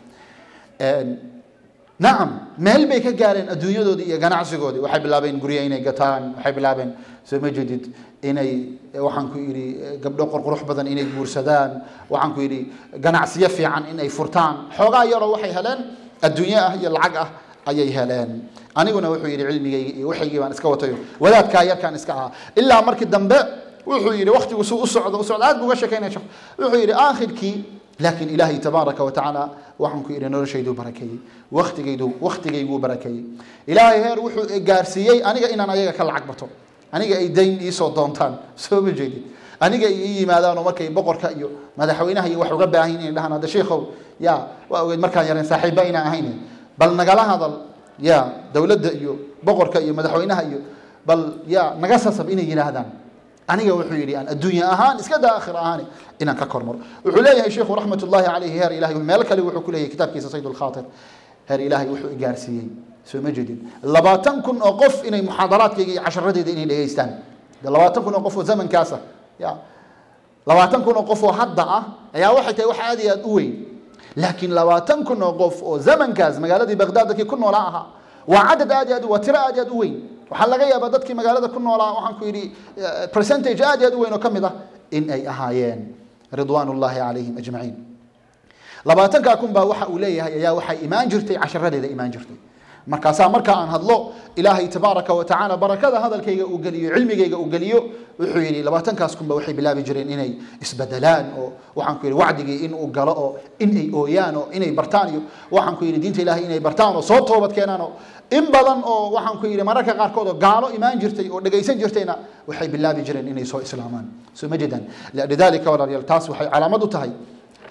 nacam meel bay ka gaareen adduunyadoodii iyo ganacsigoodii waxay bilaabeen gurya inay gataan waxay bilaabeen soo ma jeedid inay waxaan ku yidhi gabdho qorqurux badan inay guursadaan waxaan ku yidhi ganacsiyo fiican inay furtaan xoogaa yaroo waxay heleen adduunyo ah iyo lacag ah ayay heleen aniguna wuxuu yidhi cilmigaygi iyo waxaygii baan iska watayo wadaadkaa yarkaan iska ahaa ilaa markii dambe wuxuu yidhi waktigu suu u socdo u socdo aad buu uga sheekaynaya sheekh wuxuu yidhi aakhirkii laakiin ilaahay tabaaraka wa tacaala waxaan ku yidhi noloshayduu barakeeyey waktigaydu waktigayguu barakeeyey ilaahay heer wuxuu gaarsiiyey aniga inaan ayaga ka lacag bato aniga ay dayn iisoo doontaan soo ma jeedid aniga ay ii yimaadaanoo markay boqorka iyo madaxweynaha iyo wax uga baahan inay dhahaan hadda sheikhow ya waa ogeyd markaan yareen saaxiibba inaan ahayn bal nagala hadal ya dowladda iyo boqorka iyo madaxweynaha iyo bal ya naga sasab inay yidhaahdaan aniga wuxuu yidhi aan adduunya ahaan iska daa aakhir ahaan inaan ka kormaro wuxuu leeyahay sheikhu raxmat ullahi calayhi heer ilahay meel kale wuxuu ku leeyahay kitaabkiisa sayd lkhaatir heer ilaahay wuxuu igaarsiiyey soo ma jeedin labaatan kun oo qof inay muxaadaraadkayga iyo casharadeyda inay dhegaystaan labaatan kun oo qof oo zamankaasa ya labaatan kun oo qof oo hadda ah ayaa waxay tahay wax aad iyo aad u weyn laakiin labaatan kun oo qof oo zamankaas magaaladii baghdad dadkii ku noolaa ahaa waa cadad aad iyo aad waa tiro aad iyo aad u weyn waxaa laga yaabaa dadkii magaalada ku noolaa waxaan ku yidhi percentage aad iyo aad u weyn oo ka mid ah in ay ahaayeen ridwaan ullahi calayhim ajmaciin labaatankaa kun baa waxa uu leeyahay ayaa waxay imaan jirtay casharadeeda imaan jirtay markaasaa marka aan hadlo ilaahay tabaaraka wa tacaala barakada hadalkayga uu geliyo cilmigayga uu geliyo wuxuu yidhi labaatankaas kunba waxay bilaabi jireen inay isbedelaan oo waxaan ku yidhi wacdigii in uu galo oo in ay ooyaan oo inay bartaan iyo waxaan ku yidhi diinta ilahay inay bartaan oo soo toobad keenaan oo in badan oo waxaan ku yidhi mararka qaarkood oo gaalo imaan jirtay oo dhegaysan jirtayna waxay bilaabi jireen inay soo islaamaan soo ma jeedaan lidalika walaalayaal taas waxay calaamad u tahay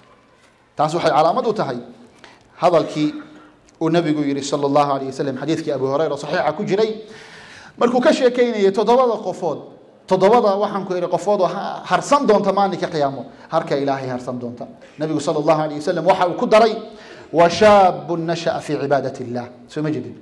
taas waxay calaamad u tahay hadalkii uu nabigu yihi sal allahu alayh wasalam xadiidkii abu hureyra saxiixa ku jiray markuu ka sheekeynayay toddobada qofood toddobada waxaan ku ihi qofood oo harsan doonta maalinka qiyaamo harka ilaahay harsan doonta nabigu sal allahu alayh wasalam waxa uu ku daray wa shaabun nasha'a fii cibaadat illah soo ma jedin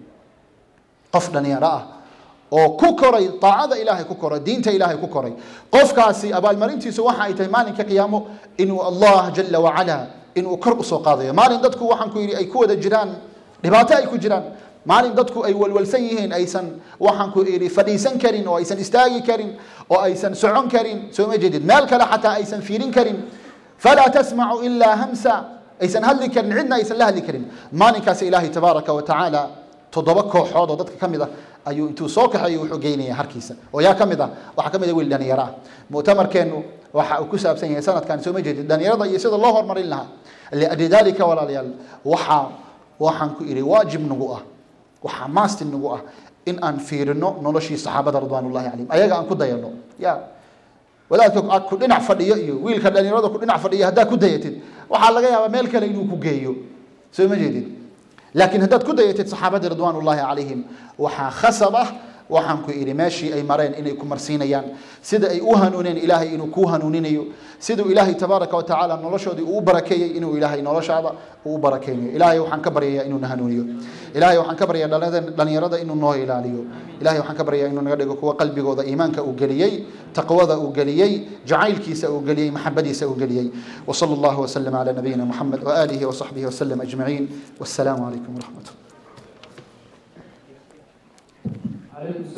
qof dhalinyaro ah oo ku koray aacada ilaahay ku koray diinta ilaahay ku koray qofkaasi abaalmarintiisu waxa ay tahay maalinka qiyaamo inuu allah jala wacala inuu kor usoo qaadayo maalin dadku waxaan ku yidhi ay ku wada jiraan dhibaato ay ku jiraan maalin dadku ay walwalsan yihiin aysan waxaan ku idhi fadhiisan karin oo aysan istaagi karin oo aysan socon karin soo ma jeedid meel kale xataa aysan fiirin karin falaa tasmacu ilaa hamsa aysan hadli karin cidna aysan la hadli karin maalinkaas ilaahay tabaaraka wa tacaala toddoba kooxood oo dadka ka mid ah ayuu intuu soo kaxeeyo wuxuu geynaya harkiisa oo yaa ka mid ah waxaa ka mid ah wiil dhalinyaro ah mu'tamarkeennu waxa uu ku saabsan yahay sanadkan soo ma jeedid dhalinyarada iyo sida loo horumarin lahaa liajli dalika walaalayaal waxaa waxaan ku idhi waajib nagu ah waxaa maasti nagu ah in aan fiirino noloshii saxaabada ridwaan ullahi calayhim ayaga aan ku dayano ya wadaadka ku dhinac fadhiyo iyo wiilka dhalinyarada ku dhinac fadhiyo haddaad ku dayatid waxaa laga yaabaa meel kale inuu ku geeyo soo ma jeedid laakiin haddaad ku dayatid saxaabadii ridwaan ullahi calayhim waxaa khasab ah waxaan ku idhi meeshii ay mareen inay ku marsiinayaan sida ay u hanuuneen ilaahay inuu kuu hanuuninayo siduu ilaahay tabaaraka wa tacaala noloshoodii uu barakeeyey inuu ilaahay noloshaada uu barakeynayo ilaahay waxaan ka baryayaa inuu na hanuuniyo ilaahay waxaan ka baryayaa dhalinyarada inuu noo ilaaliyo ilahay waxaan ka baryayaa inuu naga dhigo kuwa qalbigooda iimaanka uu geliyey taqwada uu geliyey jacaylkiisa uu geliyey maxabadiisa uu geliyey وصلى الله وسلم على نبينا محمد وآله وصحبه وسلم أجمعين والسلام عليكم ورحمة الله